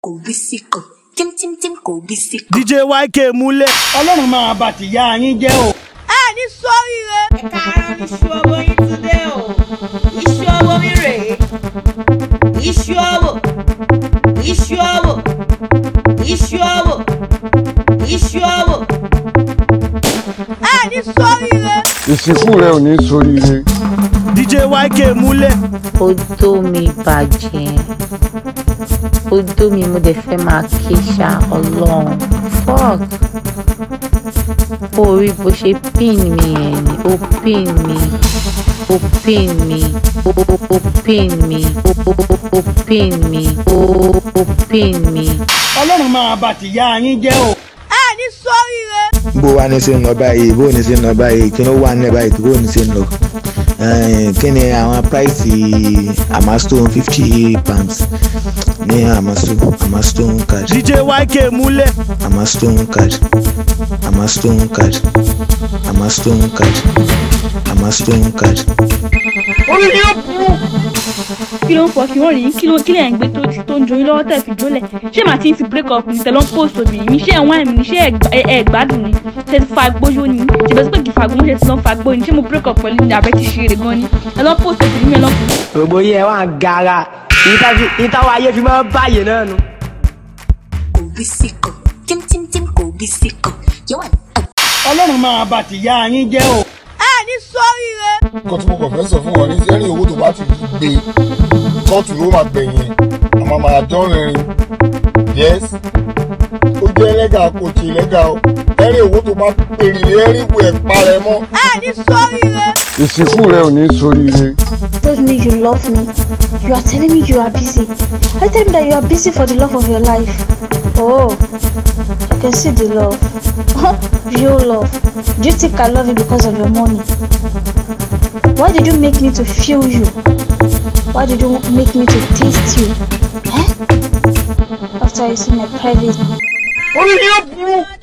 kò bí síkò tímtímtím kò bí síkò. DJ YK múlẹ̀. ọlọ́run máa bá tìyá yín jẹ́ o. ẹ ní sóríire. ẹ káàárọ̀ ní iṣu owó yín tún dé o iṣu owó mi rèé iṣu owó iṣu owó iṣu owó iṣu owó. ẹ ní sóríire. ìsìnkú rẹ ò ní soríire. DJ YK múlẹ̀. odó mi bàjẹ́ odó mi mo dẹ̀ fẹ́ máa ké ṣá ọlọ́run fuck orí bó ṣe pin mi ẹ̀ ni ó pin mi ó pin mi ó ó pin mi ó ó ó pin mi ó ó pin mi. ọlọ́run máa bá tìyá yín jẹ́ o. ẹ ní sóríire. bó wa ní sí ń lọ báyìí bó ní sí ń lọ báyìí kí ló wà ní ẹ báyìí bó ní sí ń lọ Eh, kí ni àwọn price amastone fifty pounds ní amastone amastone card DJ YK múlẹ̀. amastone card amastone card amastone card amastone card. kí ló ń fọ kí wọ́n rí kí ló kí lẹ̀ ń gbé tó tó ń joyún lọ́wọ́ tẹ̀ fi jólẹ̀ ṣé màá ti ń fi break up ní tẹ̀lé ń post obìnrin mi ṣé ẹ̀wọ̀n àmì ni ṣé ẹ̀ ẹ̀ gbádùn ni ṣe ti fa gbóyó ni ṣe bẹ́ẹ̀ sí pé kì í fa gbóyó ṣe ti lọ́ fa gbóyó ni ṣé mo break up pẹ̀lú ní abẹ́ ti ṣe eré gan ni ẹ̀ lọ́ post obìnrin mi ẹ̀ lọ́ post. gbogbo yẹn wà ń gara ìtawọ̀ ayé fi máa ń báyìí náà nu. kò bí síkò tímtímtím kò bí síkò yẹ́wà ọlọ́run máa bá tìyá yín jẹ́ o. ẹ ní sóríire. nǹkan tí mo kàn fẹ́ sọ fún wọn ní sẹ́rìn owó tó bá ti gbé kóòtù ló máa gbẹ̀yìn àmọ́ máa dán rìnrìn yes ó jẹ́ ẹlẹ́gà kò tí ẹlẹ́gà o ẹ̀rìn owó tó bá pèrè ẹ̀rìn ìwé ẹ̀ parẹ́ mọ́. ẹ ní sóríire. ìsìnkú rẹ ò ní soríire. told me you love me. You are telling me you are busy. I tell me that you are busy for the love of your life. Oh, I can see the love. Real love. Do you think I love you because of your money? Why did you make me to feel you? Why did you make me to taste you? Eh? After you see my private orí ni ó burú.